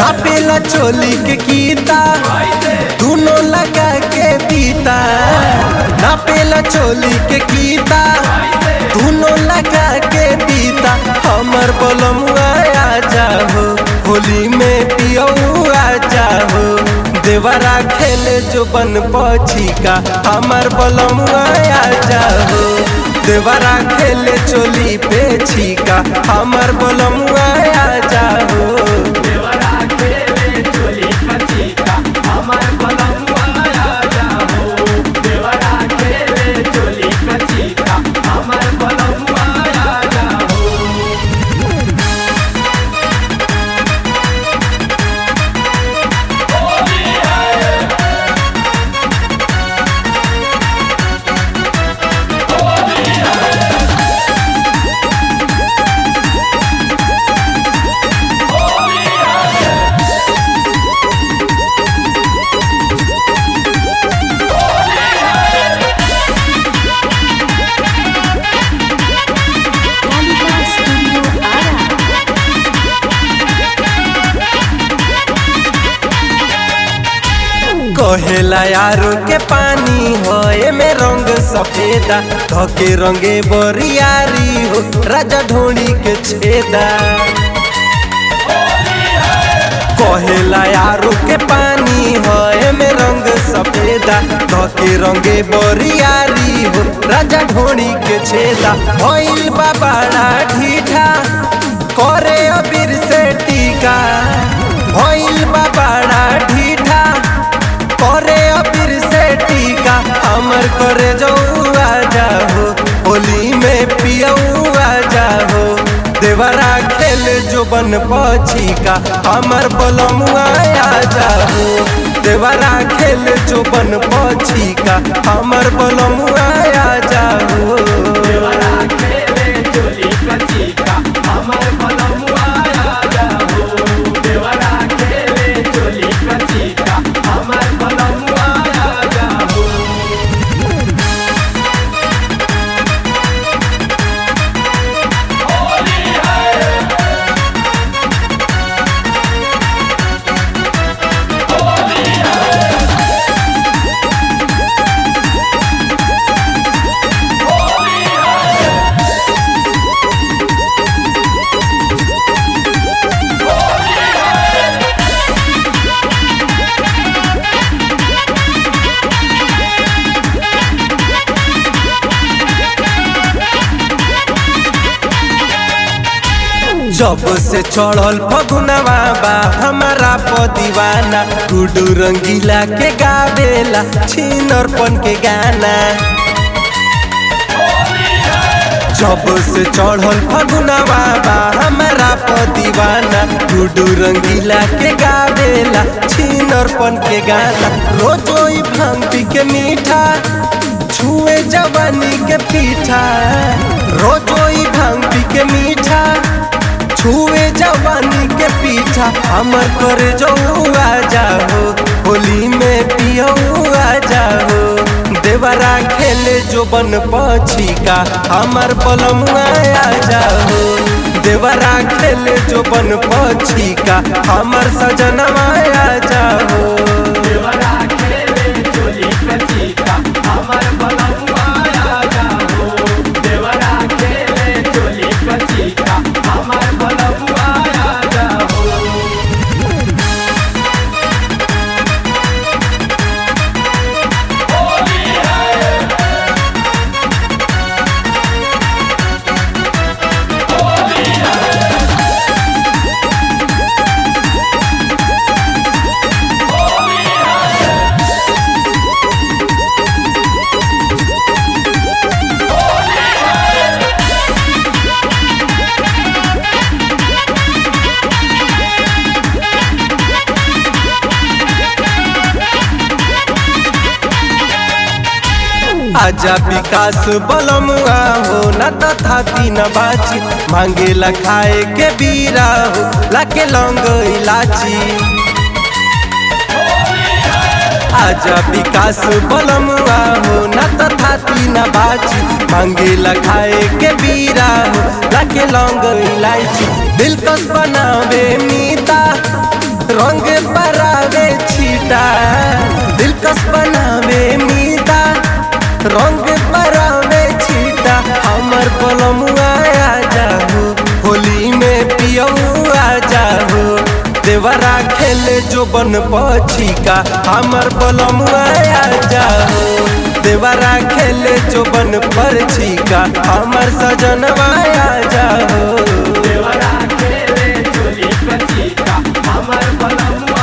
नापेला चोली के कीता दोनों लगा के पीता नापेला चोली के कीता दोनों लगा के पीता हमर बलमुआ आ जाओ होली में पियऊ आ जाओ देवरा खेले जो बन पछी का हमर बलमुआ आ जाओ देवरा खेले चोली पे छीका हमर बलमुआ आ जाओ देवरा खेले चोली कचीका हमर बलमुआ आ जाओ देवरा खेले चोली कचीका हमर बलमुआ आ जाओ Kalika Studio Ara. कहेला यारो के पानी हो एमे रंग सफेदा धके रंगे बरियारी हो राजा ढोणी के छेदा कहेला यारो के पानी हो एमे रंग सफेदा धके रंगे बरियारी हो राजा ढोणी के छेदा भइल बा बड़ा ढीठा करे अबीर से टीका भइल बा बड़ा ढीठा करे अबीर से टीका हमर करे जौआ जाहो होली में पियौआ जाहो देवरा खेल जो बन पछिका हमर बलमुआ आ जाहो देवरा खेल जो बन पछिका हमर बलमुआ आ जाहो देवरा खेले चोली कचीका हमर बलमुआ आ जाओ देवरा खेले चोली कचीका हमर बलमुआ आ जाओ जब से चढ़ल फगुनवा बा हमारा प दीवाना गुडू रंगीला के गावेला छिनरपन के गाना जब से चढ़ल फगुनवा बा हमारा प दीवाना गुडू रंगीला के गावेला छिनरपन के गाना रोजो ई भांग पी के मीठा छुए जवानी के पीठा रोजो ई भांग पी के मीठा छुए जवानी के पीछा हमर कर आ जाओ होली में पियौआ जाओ देवरा खेले जो बन पछिका हमर बलमुआ आ जाओ देवरा खेले जो बन पछिका हमर सजनवा आ जाओ देवरा खेले चोली कचीका हमर बलमुआ आ जाओ देवरा खेले चोली कचीका हमर बलमुआ आ जाओ आजा विकास बलमुआ हो न तथा तीन बाची मांगेला खाए के बीरा हो लाके लौंग इलाची आजा विकास बलमुआ हो न तथा तीन बाची मांगेला खाए के बीरा हो लाके लौंग इलायची दिलकश बनावे मीता रंग बरावे छीटा दिलकश बनावे मीता रंग बरावे छीटा हमर बलमुआ आ जाओ होली में पियऊ आ जाओ देवरा खेले जो बन पछिका हमर बलमुआ आ जाओ देवरा खेले जो बन पर छिका हमर सजनवा आ जाओ देवरा खेले चोली कचीका हमर बलमुआ